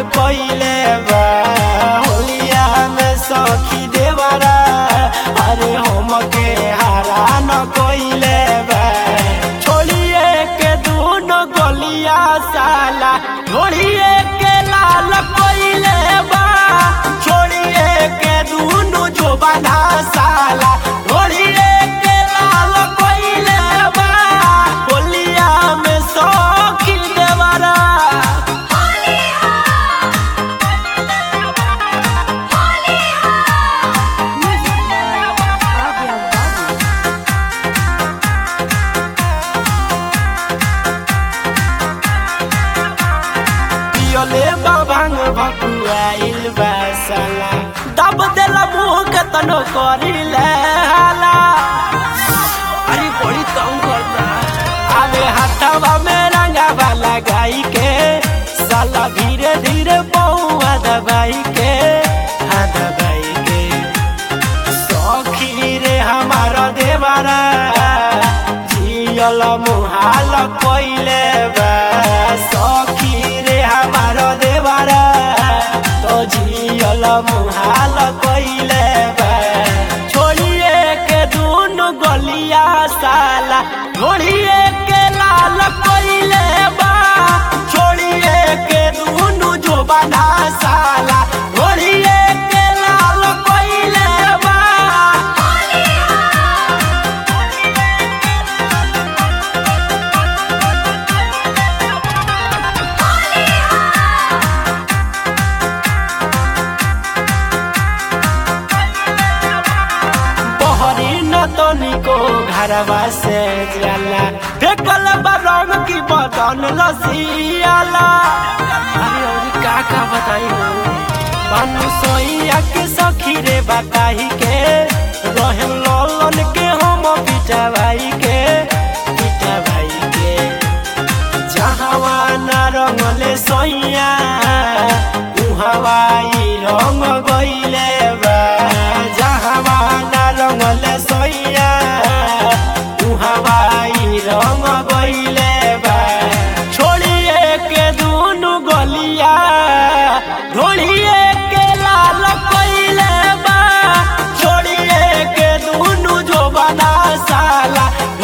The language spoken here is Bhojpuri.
कोइले बा होलिया में सखी देवरा अरे हम के हारा न कोइले बा छोड़िए के दूनो गलिया साला छोड़िए के लाल कोइले बा छोड़िए के दूनो जो बना साला छोड़िए के लाल कोइले बा होलिया में सखी देवरा पियोले बाबांग भकुआइल बासला दब देला मुंह के तनो करिले हाला अरे बड़ी तंग करता आवे हाथवा में रंगावा लगाई के साला धीरे धीरे बउआ दबाई के हाँ दबाई के सखी रे हमारा देवरा जियल मुहाल कोइले बा सखी रे हमारा देवरा तो जियल मुहाल कोइले बा छोड़िए के दूनो गलिया साला छोड़िए के लाल कोइले बा छोड़िए के दूनो जो बना साला छोड़िए के लाल कोइले बा बहरी न तनिको घरवा से जाला देखल बरंग की बदन लसियाला अरे और का का बताई हो बानु सोइया के सखी रे बताई के रहन ललन के हम पिटवाई के पिटवाई के जहावा ना रंगले सोइया उहवाई रंग गइले बा जहावा ना रंगले सोइया उहवाई रंग गइले बा छोड़िए के दुनु गलिया ढोलिए के लाल कइले बा छोड़िए के दुनु जो बना साला